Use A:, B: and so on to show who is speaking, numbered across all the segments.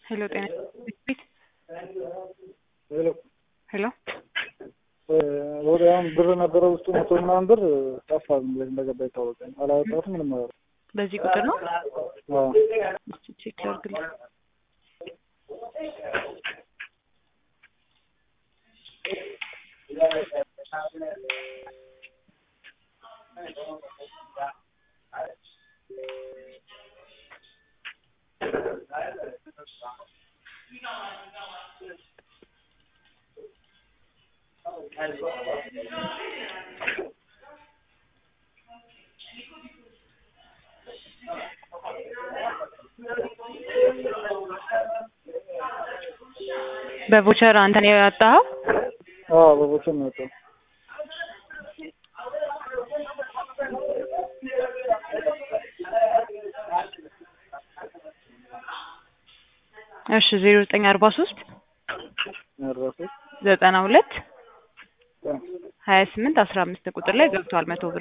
A: ሄሎ ጤና ቤት
B: ሄሎ
A: ሄሎ
B: ወዲያውም ብር ነበረ ውስጡ መቶ ምናምን ብር ጠፋ። እንዴት እንደገባ ይታወቃል። አላወጣሁትም ምንም ነገር
A: በዚህ ቁጥር ነው
B: አዎ
A: እስኪ ቼክ ላድርግልህ። በቮቸር አንተ ነው ያወጣኸው?
B: አዎ በቦቸር ነው የወጣው።
A: እሺ ዜሮ ዘጠኝ አርባ ሶስት
B: አርባ ሶስት
A: ዘጠና ሁለት ሀያ ስምንት አስራ አምስት ቁጥር ላይ ገብቷል መቶ ብር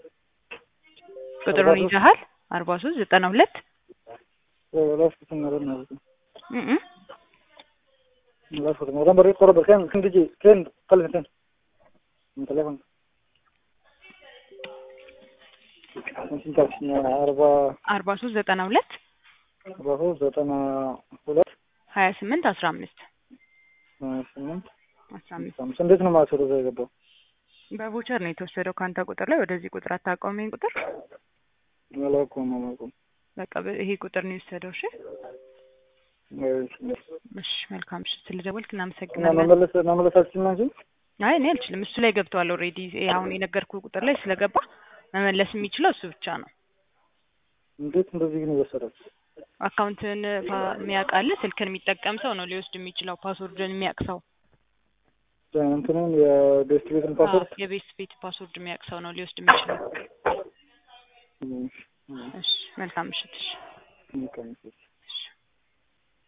A: ቁጥሩን ይዘሃል? አርባ ሶስት ዘጠና ሁለት
B: ላስኩት ነገር ነው
A: እም
B: ላስኩት ነው ነበር ይቆረበ ከን ክንድጂ ከን ቀልብ ከን من تليفون እንትን ካልሽኝ አርባ
A: አርባ ሶስት ዘጠና ሁለት
B: አርባ ሶስት ዘጠና ሁለት
A: ሀያ ስምንት አስራ አምስት
B: ሀያ ስምንት
A: አስራ አምስት
B: አምስት እንዴት ነው ማለት ወደዛ የገባው?
A: በቮቸር ነው የተወሰደው ከአንተ ቁጥር ላይ ወደዚህ ቁጥር አታውቀውም ይሄን ቁጥር
B: አላውቀውም አላውቀውም።
A: በቃ በ- ይሄ ቁጥር ነው የወሰደው እሺ
B: እሺ
A: እሺ መልካም እሺ ስለደወልክ
B: እና
A: እናመሰግናለን
B: መመለስ መመለስ አልችልም እንጂ
A: አይ እኔ አልችልም እሱ ላይ ገብቷል ኦልሬዲ አሁን የነገርኩ ቁጥር ላይ ስለገባ መመለስ የሚችለው እሱ ብቻ ነው
B: እንዴት እንደዚህ ግን ይወሰዳል?
A: አካውንትን የሚያውቅ አለ ስልክን የሚጠቀም ሰው ነው ሊወስድ የሚችለው ፓስወርድን የሚያውቅ ሰው
B: እንትኑን የቤስት ቤትን ፓስወርድ
A: አዎ፣ የቤት ቤት ፓስወርድ የሚያውቅ ሰው ነው ሊወስድ የሚችለው እሺ መልካም ምሽት እሺ
B: እሺ